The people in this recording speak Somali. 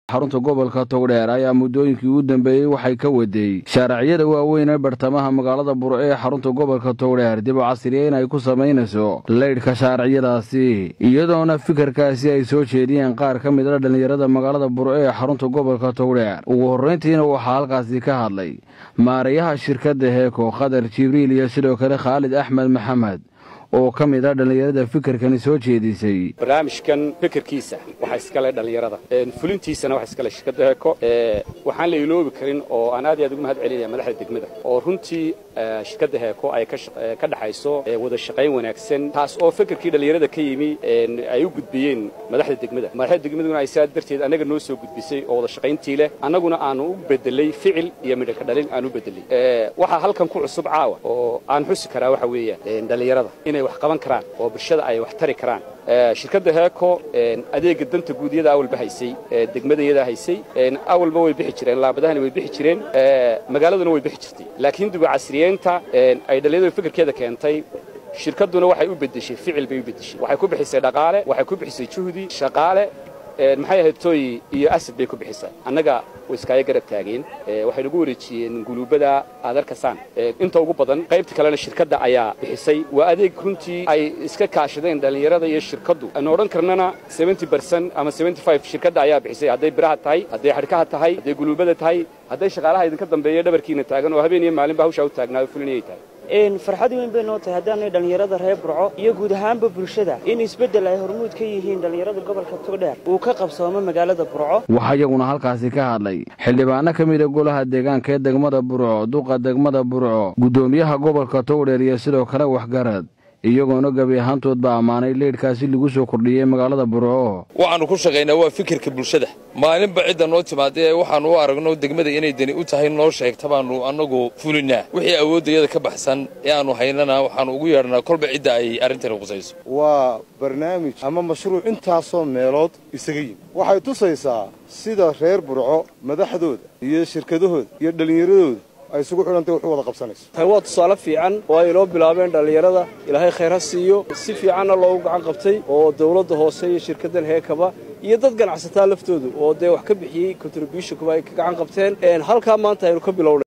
xarunta gobolka togdheer ayaa muddooyinkii ugu dambeeyey waxay ka wadeey shaaraciyada waaweyn ee bartamaha magaalada burco ee xarunta gobolka togdheer dib u casriyeyn ay ku samaynayso leydhka shaaraciyadaasi iyadoona fikirkaasi ay soo jeediyeen qaar ka mid a dhallinyarada magaalada burco ee xarunta gobolka togdheer ugu horrayntiina waxaa halkaasi ka hadlay maarayaha shirkadda heeko khadar jibriil iyo sidoo kale khaalid axmed maxamed oo ka mid ah dhallinyarada fikirkani soo jeedisay barnaamijkan fikirkiisa waxaa iskale dhallinyarada fulintiisana waxa iskale shirkadda heeko waxaan la iloobi karin oo aan aad iyo aad ugu mahad celinaya madaxda degmada oo runtii shirkadda heeko ay ka dhaxayso wada shaqayn wanaagsan taas oo fikirkii dhallinyarada ka yimi ay u gudbiyeen madaxda degmada madaxda degmaduna ay saa darteed annaga noo soo gudbisay oo wada shaqayntii leh annaguna aanu u bedelay ficil iyo midhaka dhalin aan u bedelay waxaa halkan ku cusub caawa oo aan xusi karaa waxa weeyaan dhallinyarada inay wax qaban karaan oo bulshada ay wax tari karaan shirkadda heeko adeega danta guudiyada awalba haysay degmadayada haysay awalba way bixi jireen laabadahani way bixi jireen magaaladuna way bixi jirtay laakiin duba casriyeynta ay dhallinyaradu fikirkeeda keentay shirkadduna waxay u beddeshay ficil bay u beddeshay waxay ku bixisay dhaqaale waxay ku bixisay juhdi shaqaale maxay ahayd tooy iyo asad bay ku bixisay annaga way iskaaga garab taageen waxay nagu wareejiyeen guluubada aad arkasaan inta ugu badan qaybta kalena shirkadda ayaa bixisay waa adeeg runtii ay iska kaashadeen dhallinyarada iyo shirkaddu aan odhan karnana bercent ama shirkadda ayaa bixisay hadday biraha tahay hadday xadhkaha tahay hadday guluubada tahay hadday shaqaalaha idinka dambeeya dhabarkiina taagan oo habeen iyo maalinba hawshaa u taagnaayo fulinayay tahay farxad weyn bay noo tahay haddaanay dhallinyarada reer burco iyo guud ahaanba bulshada in isbeddel ay hormuud ka yihiin dhallinyarada gobolka togdheer uu ka qabsoomo magaalada burco waxaa iyaguna halkaasi ka hadlay xildhibaano ka mida golaha deegaanka ee degmada burco duqa degmada burco guddoomiyaha gobolka togdheer iyo sidoo kale waxgarad iyagoona gebi ahaantoodba ammaanay leydhkaasi lagu soo kordhiyey magaalada burco waxaannu ku shaqaynaa waa fikirka bulshada maalinba cidda noo timaadee waxaannu u aragno degmada inay deni u tahay noo sheegta baannu annagu fulinaa wixii awooddayada ka baxsan ee aannu haynana waxaannu ugu yeedhnaa kolba cidda ay arrintani qusayso waa barnaamij ama mashruuc intaasoo meelood isaga yimi waxay tusaysaa sida reer burco madaxdooda iyo shirkadahooda iyo dhallinyaradooda ay isugu xidhantay wax u wada qabsanayso tani waa tusaale fiican oo ay inoo bilaabeen dhallinyarada ilaahay khayr ha siiyo si fiicanna loogu gacan qabtay oo dawladda hoose iyo shirkaddan heekaba iyo dad ganacsataa laftoodu oo dee wax ka bixiyey contributionkuba ay ka gacan qabteen halkaa maanta aynu ka bilownay